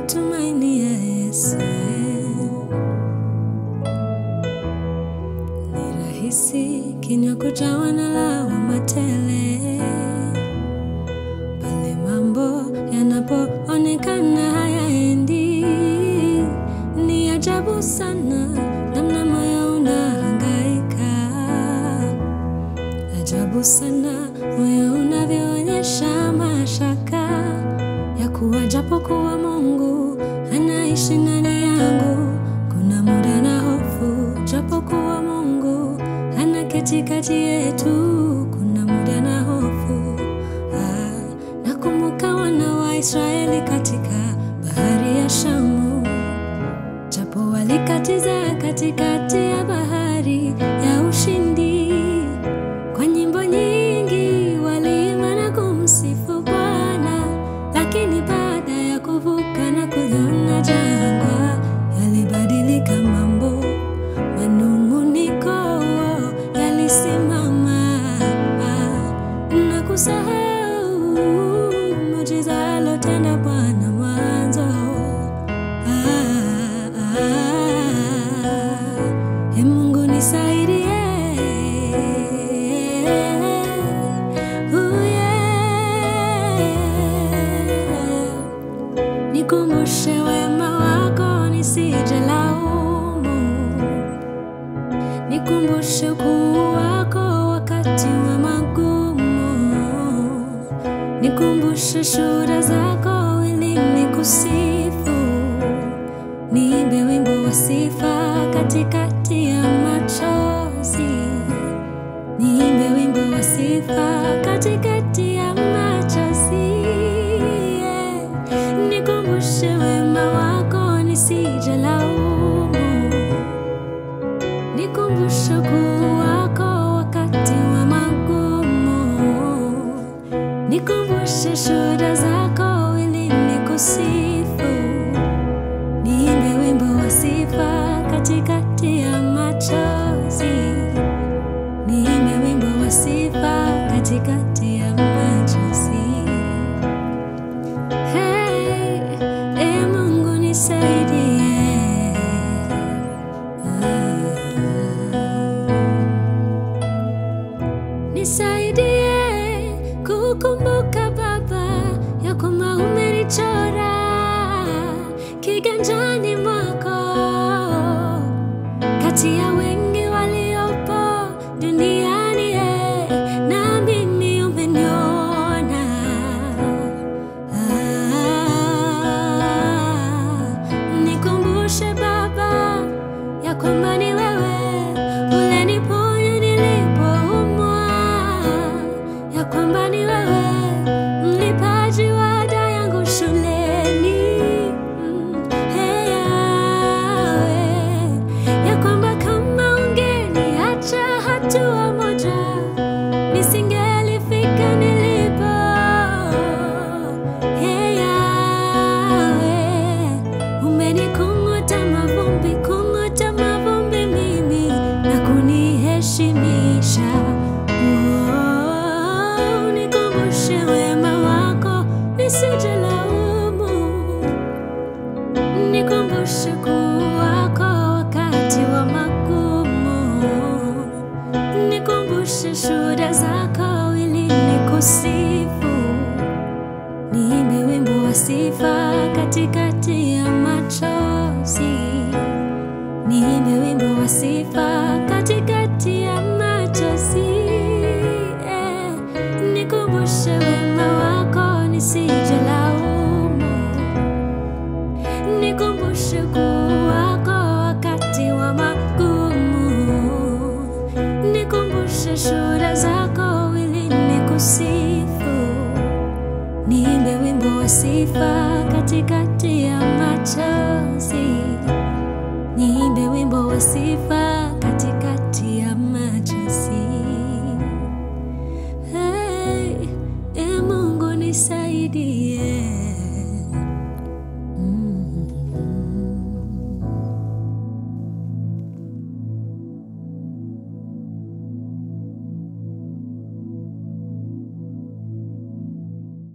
kumtumainia Yesu. Ni rahisi kinywa kujawa na lawama tele pale mambo yanapoonekana hayaendi. Ni ajabu sana namna moyo unahangaika, ajabu sana moyo unavyoonyesha mashaka ya kuwa japokuwa Mungu anaishi ndani yangu, kuna muda na hofu, japokuwa Mungu anaketi kati yetu, kuna muda na hofu. Ah, nakumbuka wana wa Israeli katika bahari ya Shamu, japo walikatiza katikati ya bahari ya ushindi. Kwa nyimbo nyingi waliimba na kumsifu Bwana, lakini baada ya kuvuka na kuliona jangwa, yalibadilika mambo, manung'uniko yalisimama na kusahau muujiza alotenda Bwana mwanzo. Ah, ah, ah. Ee Mungu nisaidie. Oh, yeah. Nikumbushe wema wako nisije laumu, nikumbushe ukuu wako wakati wa magumu, nikumbushe shuhuda zako ili nikusifu, niimbe wimbo wa sifa katikati ya machozi, niimbe wimbo wa sifa katikati ya machozi. yeah. Nikumbushe wema wako nisije laumu, nikumbushe ukuu wako wakati wa magumu, nikumbushe shuhuda zako ili nikusifu, niimbe wimbo wa sifa katikati ya machozi, niimbe wimbo wa sifa katikati ya machozi. Hey, ee Mungu nisaidie. Nisaidie kukumbuka Baba ya kwamba umenichora kiganjani mwako kati ya wengi waliopo duniani eh, na mimi umeniona. Ah, nikumbushe Baba ya kwamba ni wewe uleniponya nilipoumwa, ya kwamba ni wewe mlipaji wa ada yangu shuleni. Mm, hey, Yahweh, ya kwamba kama ungeniacha hatua moja nisingelifika nilipo. Hey, Yahweh, umenikung'uta mavumbi, kung'uta mavumbi mimi na kuniheshimisha. Oh, nikumbushe wema wako nisije laumu nikumbushe kuu wako wakati wa magumu, nikumbushe shuhuda zako ili nikusifu, niimbe wimbo wa sifa katikati ya machozi, niimbe wimbo wa sifa katikati ya machozi. Eh, nikumbushe wema wako nisije laumu nikumbushe ukuu wako wakati wa magumu, nikumbushe shuhuda zako ili nikusifu, niimbe wimbo wa sifa katikati ya machozi, niimbe wimbo wa sifa katikati ya machozi. Hey, e Mungu nisaidie.